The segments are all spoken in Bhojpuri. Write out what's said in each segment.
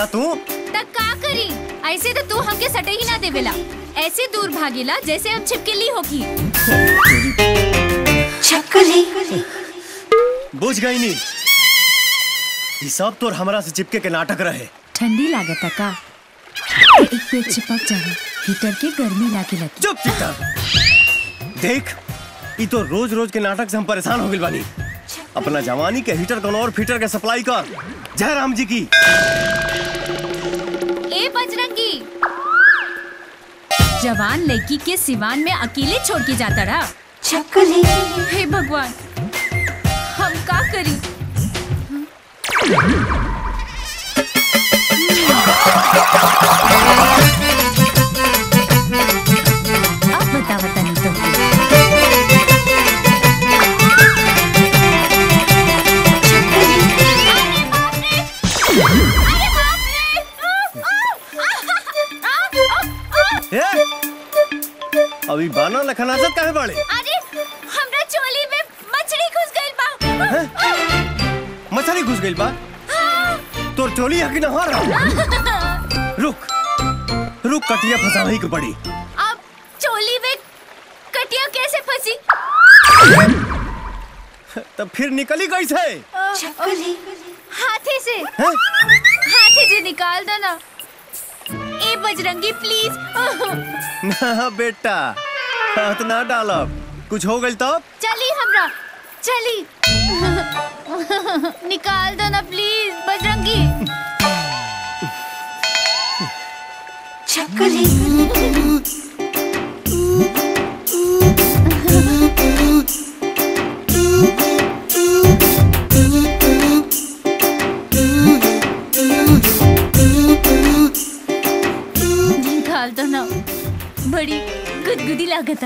बेटा तू तक का करी ऐसे तो तू हमके सटे ही ना देवेला ऐसे दूर भागेला जैसे हम छिपकली होगी बुझ गई नी ये सब तोर हमरा से चिपके के नाटक रहे ठंडी लागत का एक पेट चिपक जाए हीटर के गर्मी लागे लगी चुप चित्ता देख ये तो रोज रोज के नाटक से हम परेशान हो गए बानी अपना जवानी के हीटर कौन और फीटर के सप्लाई कर जय राम जी की ए बजरंगी जवान लड़की के सिवान में अकेले छोड़ के जाता रहा हे भगवान हम का करी अब बता बता नहीं तो ए? अभी बाना लखनाजत काहे बाड़े अरे हमरा चोली में मछली घुस गइल बा मछली घुस गई बा तोर चोली हकी न हो रहा रुक रुक कटिया फसावही के पड़ी अब चोली में कटिया कैसे फंसी तब फिर निकली कैसे हाथे से हैं? हाथे से निकाल दो ना ए बजरंगी प्लीज ना बेटा हाथ ना डालब कुछ हो गई तब चली हमरा चली निकाल दो ना प्लीज बजरंगी निकाल दो ना बड़ी गुदगुदी लागत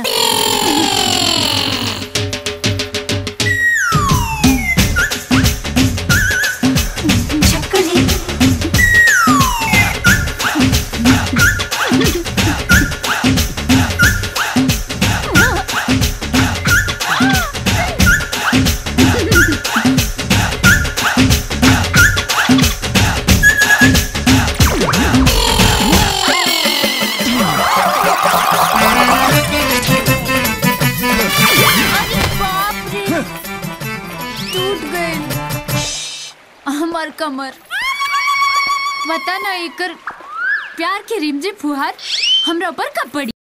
अरे बाप रे टूट गए हमार कमर पता ना एकर प्यार के रिमझिम फुहार हमरा ऊपर कब पड़ी